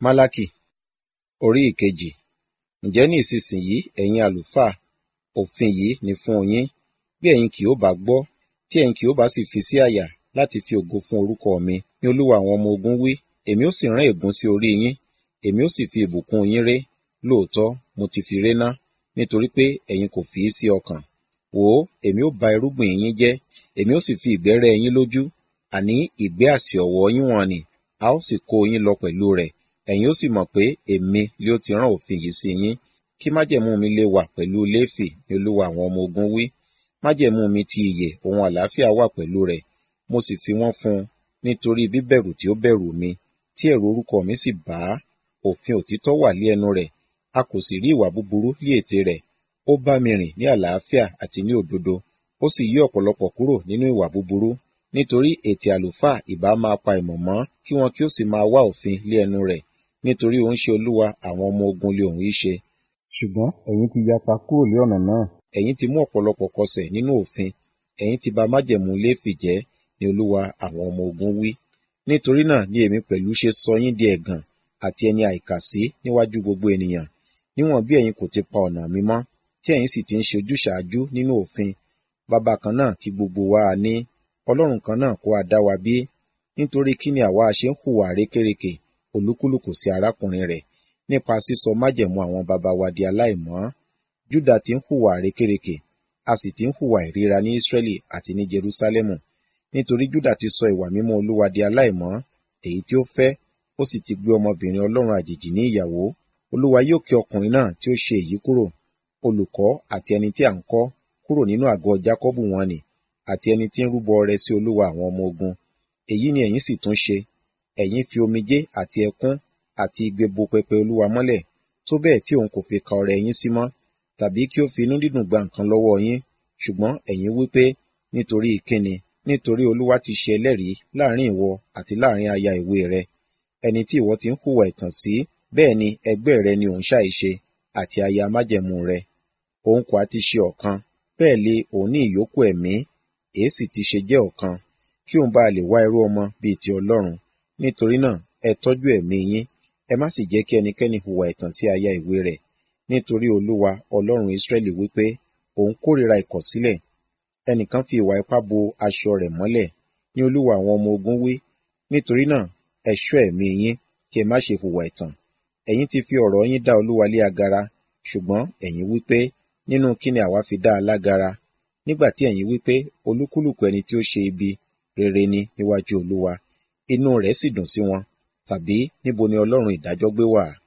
Málákì orí ìkejì. Ǹjẹ́ ní ìsinsìnyí ẹ̀yin àlùfáà, òfin yìí ni fún yín, bí ẹ̀yin kì ó bá gbọ́, tí ẹ̀yin kì ó bá sì fi sí àyà láti fi ògo fún orúkọ mi, ní Olúwa àwọn ọmọ ogun wí, èmi ó sì rán ègún sí orí yín, èmi ó sì fi ìbùkún yín ré, lóòótọ́ mo ti fi réná, nítorí pé ẹ̀yin kò fi í sí ọkàn. Wò ó, èmi ó ba irúgbìn yín jẹ́, èmi ó sì fi ìgbẹ́ rẹ́ yín lójú, àní ìgbẹ́ àsì ọ̀wọ́ yín wọ̀n-ọn-nì, a ó sì kó yín lọ pẹ̀lú rẹ̀, ẹ̀yin ó sì mọ̀ pé èmi li ó ti rán òfin yìí sí yín, kí májẹ̀mú mi lè wà pẹ̀lú Léfì ní Olúwa àwọn ọmọ ogun wí. Májẹ̀mú mi ti ìyè òun àlàáfíà wà pẹ̀lú rẹ̀, mo sì fi wọ́n fún un nítorí bíbẹ̀rù tí ó bẹ̀rù mi, tí ẹ̀rù orúkọ mi sì bà á. Òfin òtítọ́ wà lé ẹnu rẹ̀, a kò sì rí ìwà búburú lé ètè rẹ̀. Ó bá mi rìn ní àlàáfíà àti ní òdodo, ó sì yí ọ̀pọ̀lọpọ̀ kúrò nínú ìwà búburú. Nítorí ètè àlùfáà ìbá máa pa ìmọ̀ mọ́, kí wọn kí ó sì máa wá òfin lé ẹnu rẹ̀, nítorí òun ṣe Olúwa àwọn ọmọ ogun lé òun í ṣe. Ṣùgbọ́n ẹ̀yin ti yapa kúrò lé ọ̀nà náà. Ẹ̀yin ti mú ọ̀pọ̀lọpọ̀ kọsẹ̀ nínú òfin, ẹ̀yin ti ba májẹ̀mú Léfì jẹ́, ní Olúwa àwọn ọmọ ogun wí. Nítorí náà ni èmi pẹ̀lú ṣe sọ yín di ẹ̀gàn àti ẹni àìkàsí níwájú gbogbo ènìyàn, níwọ̀n bí ẹ̀yin kò ti pa ọ̀nà mi mọ́, tí ẹ̀yin sì ti ń ṣe ojúsàájú nínú òfin. Baba kan náà kí gbogbo wa a ní, Ọlọ́run kan náà kó a dá wa bí. Nítorí kí ni àwa ṣe ń hùwà rékérekè, olúkúlùkù sí arákùnrin rẹ̀, nípa sísọ májẹ̀mú àwọn baba wa di aláìmọ́. Júdà ti ń hùwà rékérekè, a sì ti ń hùwà ìríra ní Ísírẹ́lì àti ní Jerúsálẹ́mù. Nítorí Júdà ti sọ ìwà mímọ́ Olúwa di aláìmọ́, èyí tí ó fẹ́, ó sì ti gbé ọmọbìnrin Ọlọ́run àjèjì ní ìyàwó. Olúwa yóò ké ọkùnrin náà tí ó ṣe èyí kúrò, olùkọ́ àti ẹni tí à ń kọ́, kúrò nínú àgọ́ Jákọ́bù wọn nì, àti ẹni tí ń rúbọ ọrẹ sí Olúwa àwọn ọmọ ogun. Èyí ni ẹ̀yin sì tún ṣe. Ẹ̀yin fi omijé àti ẹkún àti igbe bo pẹpẹ Olúwa mọ́lẹ̀, tó bẹ́ẹ̀ tí òun kò fi ka ọrẹ yín sí mọ́, tàbí kí ó fi inú dídùn gba nǹkan lọ́wọ́ yín. Ṣùgbọ́n ẹ̀yin wí pé, nítorí kíni? Nítorí Olúwa ti ṣe ẹlẹ́rìí láàrin ìwọ àti láàrin aya ìwé rẹ, ẹni tí ìwọ ti ń hùwà ẹ̀tàn sí, bẹ́ẹ̀ ni ẹgbẹ́ rẹ ni òun ṣàìṣe, àti aya májẹ̀mú rẹ. Òun kò ha ti ṣe ọ̀kan, bẹ́ẹ̀ li òun ní ìyókù ẹ̀mí, èéṣì ti ṣe jẹ́ ọ̀kan, kí òun bá lè wá irú ọmọ bíi ti Ọlọ́run. Nítorí náà, ẹ tọ́jú ẹ̀mí yín, ẹ má sì jẹ́ kí ẹnikẹ́ni hùwà ẹ̀tàn sí aya ìwé rẹ̀. Nítorí Olúwa, Ọlọ́run Ísírẹ́lì wí pé, òun kórìíra ìkọ̀sílẹ̀. Ẹnìkan fi ìwà ipá bo aṣọ rẹ̀ mọ́lẹ̀, ní Olúwa àwọn ọmọ ogun wí. Nítorí náà, ẹ ṣọ́ ẹ̀mí yín, kí ẹ má ṣe hùwà ẹ̀tàn. Ẹ̀yin ti fi ọ̀rọ̀ yín dá Olúwa lé agara, ṣùgbọ́n ẹ̀yin wí pé, nínú kí ni àwa fi dá a lágara? Nígbà tí ẹ̀yin wí pé, olúkúlùkù ẹni tí ó ṣe ibi, rere ni níwájú Olúwa, inú rẹ̀ sì dùn sí wọn. Tàbí níbo ni Ọlọ́run ìdájọ́ gbé wà?